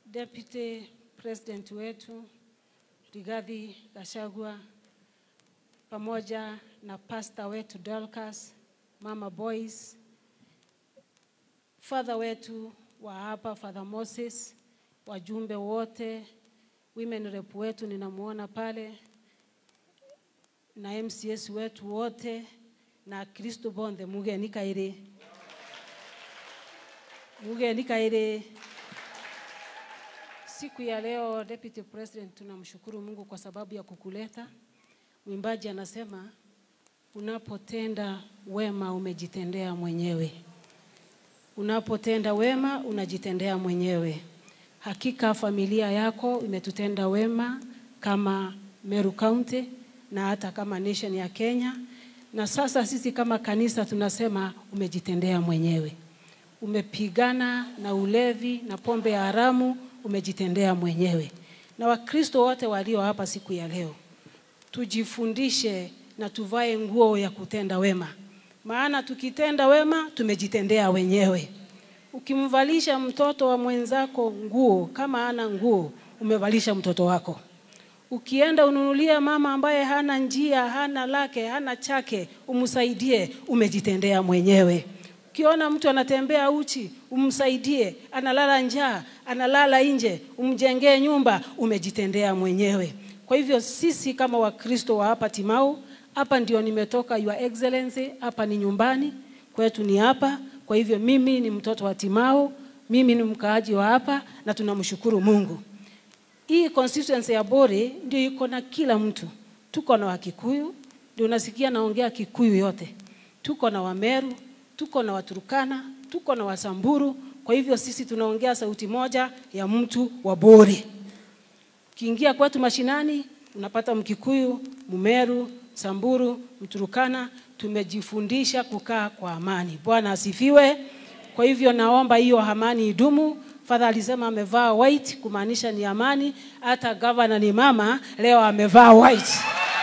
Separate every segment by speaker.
Speaker 1: Deputy President wetu Rigathi Gachagua pamoja na pasta wetu Dorcas, Mama Boys, father wetu wa hapa Father Moses, wajumbe wote, women rep wetu ninamuona pale na MCS wetu wote na Kristo bonde mugeni kaire mugeni kaire. Siku ya leo Deputy President, tunamshukuru Mungu kwa sababu ya kukuleta. Mwimbaji anasema unapotenda wema umejitendea mwenyewe, unapotenda wema unajitendea mwenyewe. Hakika familia yako imetutenda wema kama Meru County na hata kama nation ya Kenya, na sasa sisi kama kanisa tunasema umejitendea mwenyewe. Umepigana na ulevi na pombe ya haramu, umejitendea mwenyewe. Na Wakristo wote walio hapa siku ya leo, tujifundishe na tuvae nguo ya kutenda wema, maana tukitenda wema tumejitendea wenyewe. Ukimvalisha mtoto wa mwenzako nguo kama hana nguo, umevalisha mtoto wako. Ukienda ununulie mama ambaye hana njia, hana lake, hana chake, umsaidie, umejitendea mwenyewe. Ukiona mtu anatembea uchi, umsaidie, analala njaa, analala nje, umjengee nyumba, umejitendea mwenyewe. Kwa hivyo sisi kama Wakristo wa hapa Timau, hapa ndio nimetoka, Your Excellency, hapa ni nyumbani kwetu, ni hapa. Kwa hivyo mimi ni mtoto wa Timau, mimi ni mkaaji wa hapa na tunamshukuru Mungu. Hii constituency ya Bore ndio iko na kila mtu. Tuko na Wakikuyu, ndio unasikia naongea Kikuyu yote. Tuko na Wameru, tuko na Waturukana, tuko na Wasamburu. Kwa hivyo sisi tunaongea sauti moja ya mtu wa Bore. Ukiingia kwetu mashinani unapata Mkikuyu, Mumeru, Samburu, Mturukana. Tumejifundisha kukaa kwa amani. Bwana asifiwe. Kwa hivyo naomba hiyo amani idumu. Father alisema amevaa white kumaanisha ni amani. Hata gavana ni mama, leo amevaa white.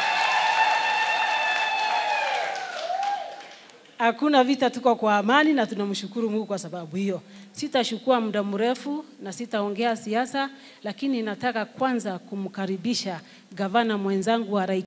Speaker 1: Hakuna vita, tuko kwa amani na tunamshukuru Mungu kwa sababu hiyo. Sitachukua muda mrefu na sitaongea siasa, lakini nataka kwanza kumkaribisha gavana mwenzangu wa Rai